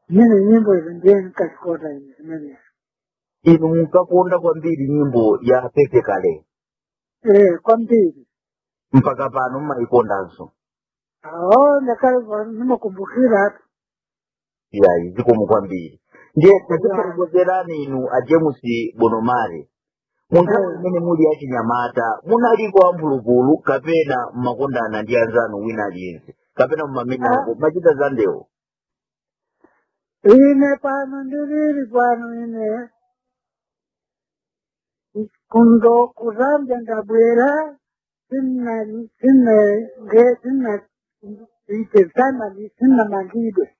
mine nyimbo izo ndiye nkazikota izi zimenezi inu munkakonda kwambiri nyimbo ya pepe kale eh kwambiri mpaka pano mmayikondanso awo ndakale nimakumbukira tu yayi zikomo kwambiri ndiye tatikuongozerani inu a james bonomare munthawi Eh. imene muli achinyamata munaliko amphulupulu kapena mmakondana ndi anzanu wina aliyense kapena mmamenyako machita za ndewo ine pano ndilili pano ine kundo kuzambya ndabwera sina sina nge sina ite sana sina mangidwe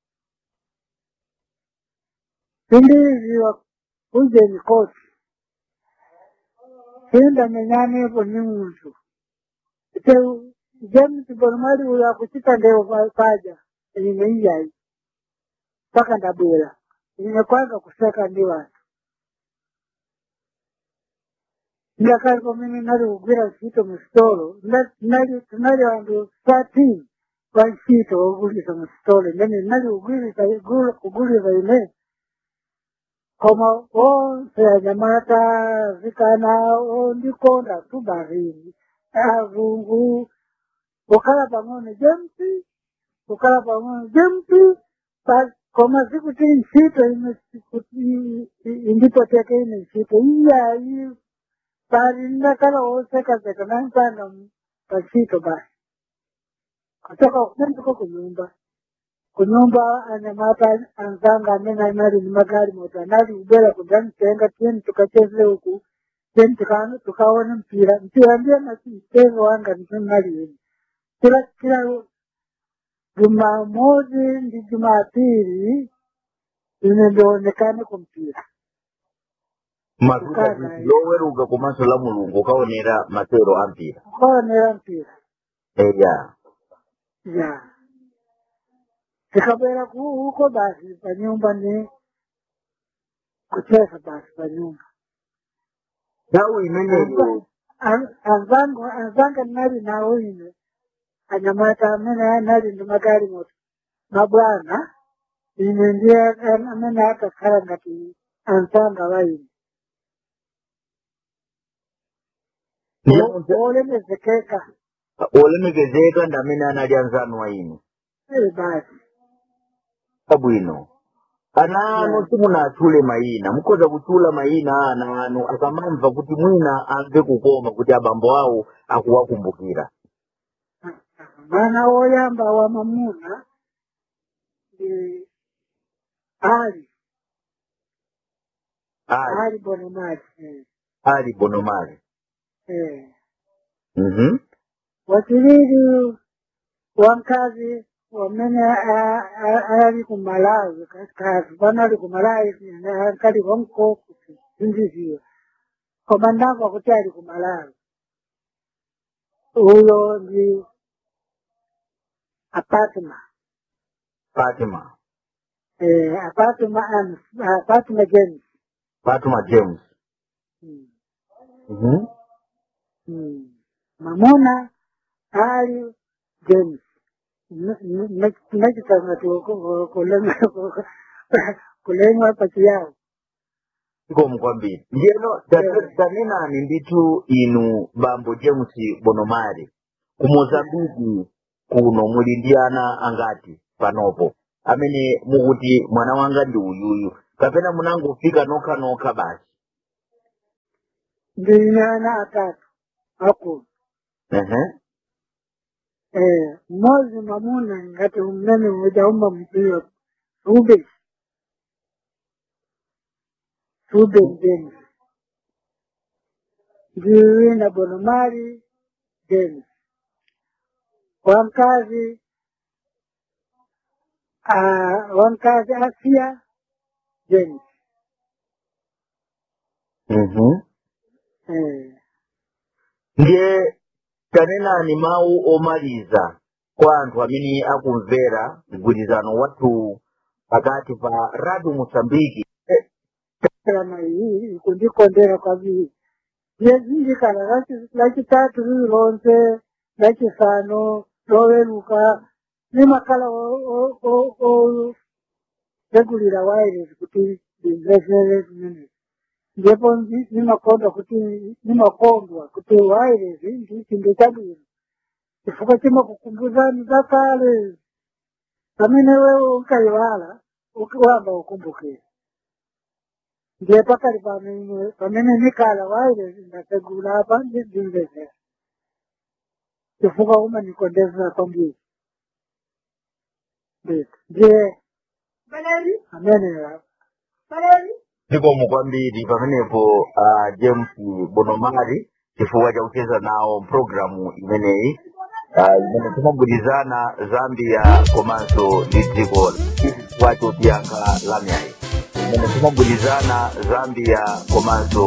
sindiziwa kujeni kosi sinda menyanepo ni muntu ite james bonmali uyo akuchita ndewo pa- paja ine iyayi mpaka ndabwera ine kwanza kuseka ndi watu ndakalipo mimi nali kugwira ntchito mu sitolo Nda- nali tunali anthu thirteen pa ntchito wogulisa mu sitolo imene nali kugwirisa gul- kugulisa ine koma onse anyamata zikana ondikonda tu barini azungu kukhala pang'ono james kukhala pang'ono james pa- koma sikuti ntchito ine sikuti- i- indipoteke ine ntchito iyayi bali ndakala wosekaseka nampanda pachito basi kutoka kunendiko kunyumba kunyumba anyamata anzanga amene anali ni magari moto anali kubwera kudzanitenga tiyeni tukacheze uku tiyeni tuka- tukaone mpira mpira ndiye nasi mchezo wanga ndinaliweni kila kila jumamosi ndi jumapili ine ndionekane kumpira matuta Kukana, eh. loweruka komanso la mulungu ukaonera masewero ampira kukaonera mpira eya ya tikabwera ku- huko basi pa nyumba ni kucheza basi pa nyumba nthawi imeneyo An- anzangu anzanga nali nawo ine anyamata amene anali ndi magari moto mabwana ine ndiye an- amene akakhala ngati anzanga wa ine ndiye O- munthu- olemekezeka olemekezeka ndi amene anali anzanu wa inu eh basi abwino ana anu Yeah. simunatchule mayina mukhoza kutchula mayina a ana anu akamamva kuti mwina amve kukoma kuti abambo awo akuwakumbukira mwana woyamba wa mamuna ndi ali ali ali bonomati eh. ali bonomali eh. mhm wachilili wamkazi wamene a- a- ali kumalawi kazi pano ali kumalawi ankali wamko sindiziwa koma ndamva kuti ali kumalawi uyo ndi apatma fatima eh, apatma Anis- apatma james fatima james mm. mhm mm. mamuna ali james nachitangati kulemwa pati yawo ikomo kwambiri ndiyeno Yeah. tanenani ndithu inu bambo james bonomali ku mozambiki kuno muli ndi ana angati panopo amene mukuti mwana wanga ndi uyuyu kapena munangofika nokha nokha basi ndine ana atatu akulu ehe eh, mmozi mamuna ngati mmene ujauma mpira sube sube james ndiwina bonomali james wamkazi uh, wamkazi asia james mhm eh, ndiye tanenani mawu omaliza kwa anthu amene akumvera mgwirizano wathu pakati pa radio mosambiki kama iyi kundikondera kwambiri yezindikana lachitatu riri lonse lachisano loweruka nemakala tegulira wireless kuti ndimvesere zimene ndipo ndi- nimakondwa kuti nimakondwa kuti wireless ndi chinthu chabwino chifukwa chimakukumbuzani zakale pamene wewe unkayiwala ukiwamba ukumbukira ndiye pakali pamene pamene nikala wireless ndategula apa ndimvesera chifukwa umanikondezera kwambiri ndito ndiye amene zikomo kwambiri pamenepo uh, james bonomari chifukwa chakucheza nawo mpulogalamu imeneyi uh, imene timagwirizana zambia komanso ndi dziko chifukwa chotiyankha lamyayi imene timagwirizana zambia komanso